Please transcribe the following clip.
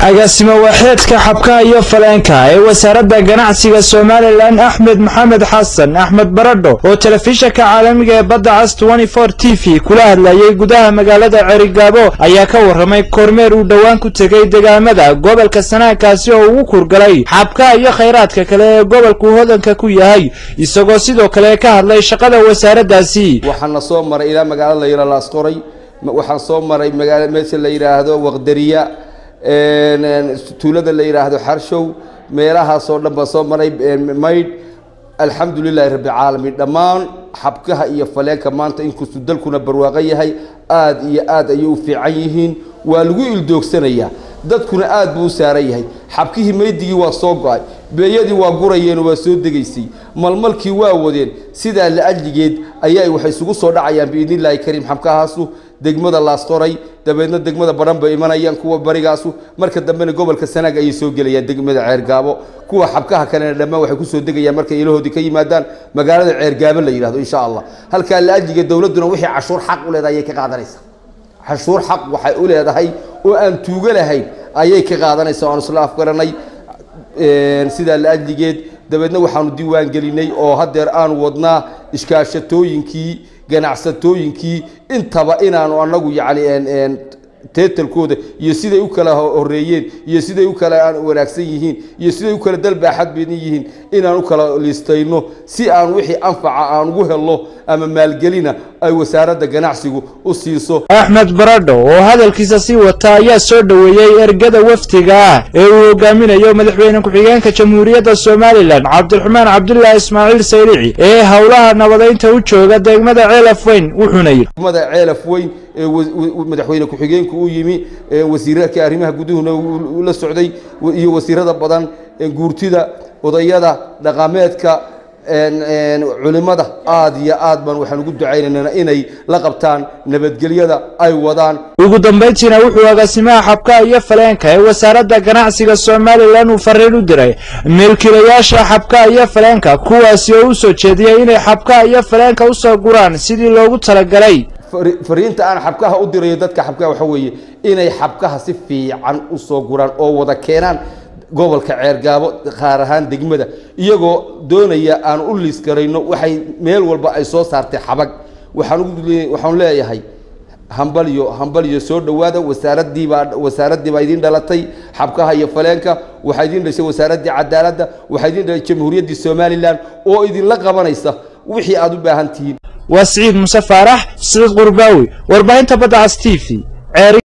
agaasimo waaxeedka xabkaha iyo faleenka ee wasaaradda ganacsiga somalilan axmed maxamed xasan axmed baradho oo telefishanka caalamiga ee badda cas t v kula hadlayay gudaha magaalada cerigaabo ayaa ka warramay kormeer uu dhowaan ku tegay degaamada gobolka sanaagkaasi oo ugu kurgalay xabkaha iyo khayraadka kale ee gobolku hodanka ku yahay isagoo sidoo kale ka hadlay shaqada wasaaraddaasi waxaana soo maray ilaa magaalo la yidhahdo laasqoray waxaan soo maray magaalo meesha la yidhaahdo waqdariya tuulada la yidhaahdo xarshow meelahaasoo dhan baan soo maray maydh alxamdu lilahi rabbi caalamiin dhammaan xabkaha iyo faleenka maanta inkastuu dalkuna barwaaqo yahay aad iyo aad ayay u fiican yihiin waa lagu ildoogsanayaa dadkuna aad buu u saaran yahay xabkihii maydigii waa soo go-ay beeyadii waa gurayeenoo waa soo degaysay malmalkii waa wadeen sidaa la-ajligeed ayaa waxay isugu soo dhacayaan biidni illaahi kariim xabkahaasu degmada laasqoray dabeedna degmada badhan bay imanayaan kuwa barigaasu marka dambena gobolka sanaag ayay soo gelayaan degmada ceergaabo kuwa xabkaha kalena dhammaan waxay kusoo degayaan markay ilahoodii ka yimaadaan magaalada ceergaabo la yidhahdo insha allah halkaa la-ajligeed dowladduna wixii cashuur xaq u leedahay ayay ka qaadanaysaa cashuur xaq waxay u leedahay oo aan tuugo lahayn ayay ka qaadanaysaa oaan isla afgaranay sidaa la-ajligeed dabeedna waxaanu diiwaan gelinay oo haddeer aanu wadnaa ishkaashatooyinkii ganacsatooyinkii intaba inaanu anagu yacni teetalkooda iyo siday u kala horeeyeen iyo siday u kala wanaagsan yihiin iyo siday u kala dalbaaxad badan yihiin inaan u kala liistayno si aan wixii anfaca aan ugu helno ama maalgelina ay wasaaradda ganacsigu u siiso axmed baradho oo hadalkiisa sii wata ayaa soo dhoweeyey ergada wafdiga ah ee uu hogaaminayo madaxweyne ku-xigeenka jamhuuriyadda somalilan cabdiraxmaan cabdulaahi ismaaciil sayrici ee howlaha nabadaynta u jooga degmada ceelaf weyn wuxuuna yidhi degmada ceelaf weyn ee madaxweyne ku-xigeenku u yimi wasiirka arrimaha guduhuna la socday iyo wasiirada badan guurtida odayada dhaqameedka culimada aad iyo aad baan waxaan ugu ducaynaynaa inay la qabtaan nabadgelyada ay wadaan ugu dambayntiina wuxuu agaasimaha xabkaha iyo faleenka ee wasaaradda ganacsiga somalilan uu fariin u diray milkiilayaasha xabkaha iyo faleenka kuwaasi oo u soo jeediyey inay xabkaha iyo faleenka usoo guraan sidii loogu talagalay fariinta aan xabkaha u dirayo dadka xabkaha waxa weeye inay xabkaha si fiican usoo guraan oo wada keenaan gobolka ceergaabo qaar ahaan degmada iyagoo doonaya aan u liis garayno waxay meel walba ay soo saartay xabag waxaan leeyahay hambalyo hambalyo soo dhowaada wasaaraddiibaa wasaaraddiibaa idiin dhalatay xabkaha iyo faleenka waxaa idiin dhashay wasaaraddii cadaaladda waxaa idiin dhashay jamhuuriyaddii somalilan oo idinla qabanaysa wixii aad u baahan tihiin waa siciid muse faarax siciid qurbaawi warbaahinta badda cas t v